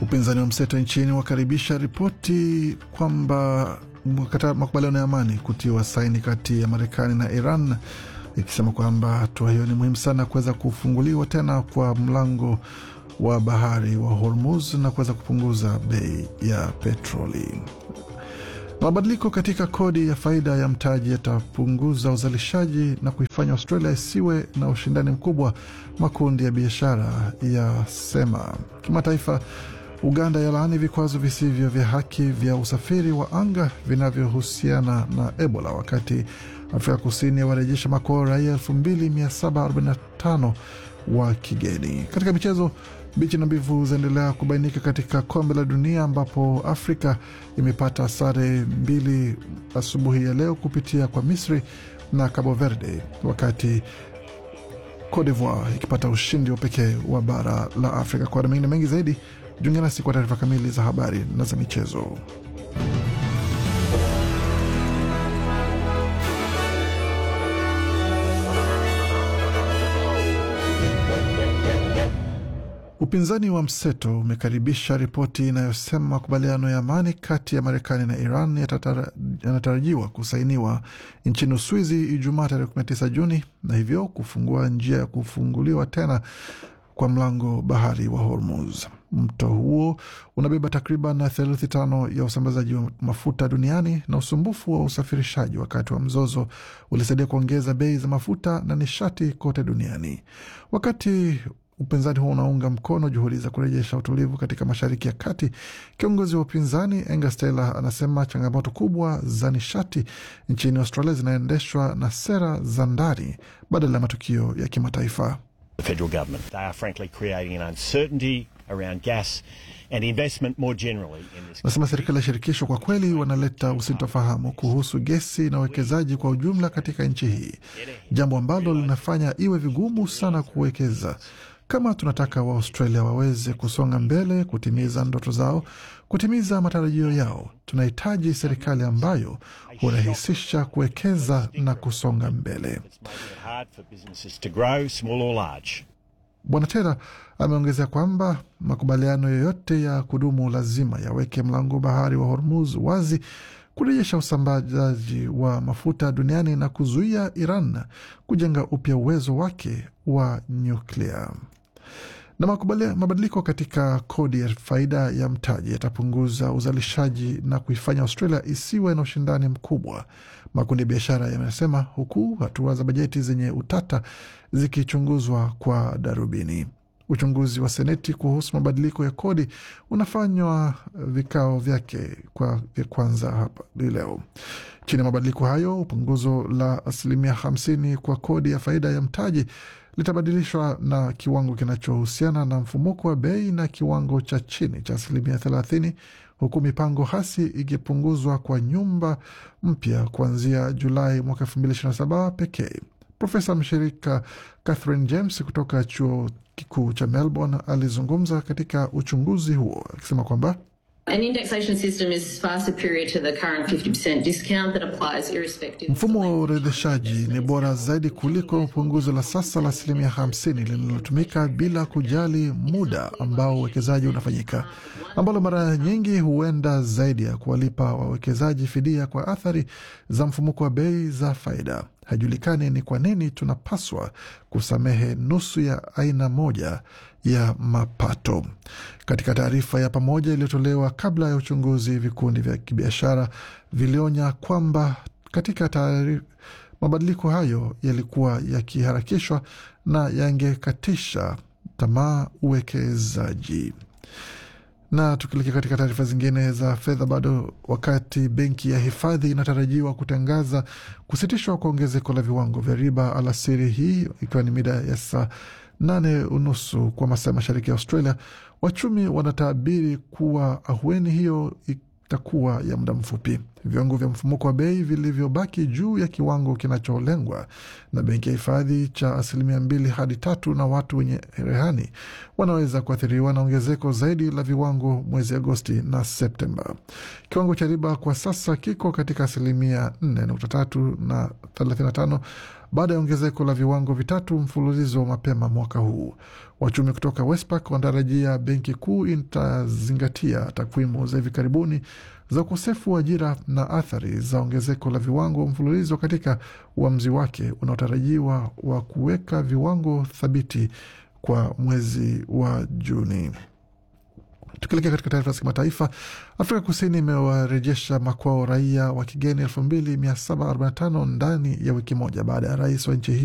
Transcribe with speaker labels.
Speaker 1: Upinzani wa mseto nchini wakaribisha ripoti kwamba makubaliano ya amani kutiwa saini kati ya Marekani na Iran, ikisema kwamba hatua hiyo ni muhimu sana kuweza kufunguliwa tena kwa mlango wa bahari wa Hormuz na kuweza kupunguza bei ya petroli. Mabadiliko katika kodi ya faida ya mtaji yatapunguza uzalishaji na kuifanya Australia isiwe na ushindani mkubwa, makundi ya biashara yasema. Kimataifa, Uganda yalaani vikwazo visivyo vya haki vya usafiri wa anga vinavyohusiana na Ebola, wakati Afrika Kusini yawarejesha makwao raia 2745 wa kigeni. Katika michezo, bichi na mbivu zaendelea kubainika katika kombe la dunia ambapo Afrika imepata sare mbili asubuhi ya leo kupitia kwa Misri na Cabo Verde, wakati Cote d'Ivoire ikipata ushindi wa pekee wa bara la Afrika. Kwa mengine mengi zaidi, jiunge nasi kwa taarifa kamili za habari na za michezo. Upinzani wa mseto umekaribisha ripoti inayosema makubaliano ya amani kati ya Marekani na Iran yanatarajiwa kusainiwa nchini Uswizi Ijumaa tarehe 19 Juni, na hivyo kufungua njia ya kufunguliwa tena kwa mlango bahari wa Hormuz. Mto huo unabeba takriban theluthi tano ya usambazaji wa mafuta duniani, na usumbufu wa usafirishaji wakati wa mzozo ulisaidia kuongeza bei za mafuta na nishati kote duniani. Wakati upinzani huo unaunga mkono juhudi za kurejesha utulivu katika Mashariki ya Kati. Kiongozi wa upinzani Angus Taylor anasema changamoto kubwa za nishati nchini Australia zinaendeshwa na sera za ndani badala ya matukio ya kimataifa. Nasema serikali ya shirikisho kwa kweli wanaleta usitofahamu kuhusu gesi na uwekezaji kwa ujumla katika nchi hii, jambo ambalo linafanya iwe vigumu sana kuwekeza kama tunataka Waaustralia waweze kusonga mbele, kutimiza ndoto zao, kutimiza matarajio yao, tunahitaji serikali ambayo hurahisisha kuwekeza na kusonga mbele. Bwana Tera ameongezea kwamba makubaliano yoyote ya kudumu lazima yaweke mlango bahari wa Hormuz wazi kurejesha usambazaji wa mafuta duniani na kuzuia Iran kujenga upya uwezo wake wa nyuklia. Na mabadiliko katika kodi ya faida ya mtaji yatapunguza uzalishaji na kuifanya Australia isiwe na ushindani mkubwa, makundi ya biashara yamesema, huku hatua za bajeti zenye utata zikichunguzwa kwa darubini. Uchunguzi wa Seneti kuhusu mabadiliko ya kodi unafanywa vikao vyake kwa vya kwanza hapa leo. Chini ya mabadiliko hayo, punguzo la asilimia hamsini kwa kodi ya faida ya mtaji litabadilishwa na kiwango kinachohusiana na mfumuko wa bei na kiwango cha chini cha asilimia thelathini, huku mipango hasi ikipunguzwa kwa nyumba mpya kuanzia Julai mwaka elfu mbili ishirini na saba pekee. Profesa mshirika Catherine James kutoka chuo kikuu cha Melbourne alizungumza katika uchunguzi huo akisema kwamba mfumo wa uorodheshaji ni bora zaidi kuliko punguzo la sasa la asilimia hamsini linalotumika bila kujali muda ambao uwekezaji unafanyika, ambalo mara nyingi huenda zaidi ya kuwalipa wawekezaji fidia kwa athari za mfumuko wa bei za faida. Haijulikani ni kwa nini tunapaswa kusamehe nusu ya aina moja ya mapato. Katika taarifa ya pamoja iliyotolewa kabla ya uchunguzi, vikundi vya kibiashara vilionya kwamba katika taarifa mabadiliko hayo yalikuwa yakiharakishwa na yangekatisha tamaa uwekezaji. Na tukielekea katika taarifa zingine za fedha, bado wakati benki ya hifadhi inatarajiwa kutangaza kusitishwa kwa ongezeko la viwango vya riba alasiri hii, ikiwa ni mida ya saa nane unusu kwa masaa mashariki ya Australia, wachumi wanatabiri kuwa ahueni hiyo itakuwa ya muda mfupi. viwango vya mfumuko wa bei vilivyobaki juu ya kiwango kinacholengwa na benki ya hifadhi cha asilimia mbili hadi tatu, na watu wenye rehani wanaweza kuathiriwa na ongezeko zaidi la viwango mwezi Agosti na Septemba. Kiwango cha riba kwa sasa kiko katika asilimia 4.3 na 35 baada ya ongezeko la viwango vitatu mfululizo mapema mwaka huu. Wachumi kutoka Westpac wanatarajia benki kuu itazingatia takwimu za hivi karibuni za ukosefu wa ajira na athari za ongezeko la viwango mfululizo katika uamuzi wake unaotarajiwa wa kuweka viwango thabiti kwa mwezi wa Juni. Tukielekea katika taarifa za kimataifa, Afrika Kusini imewarejesha makwao raia wa kigeni 2745 ndani ya wiki moja baada ya rais wa nchi hiyo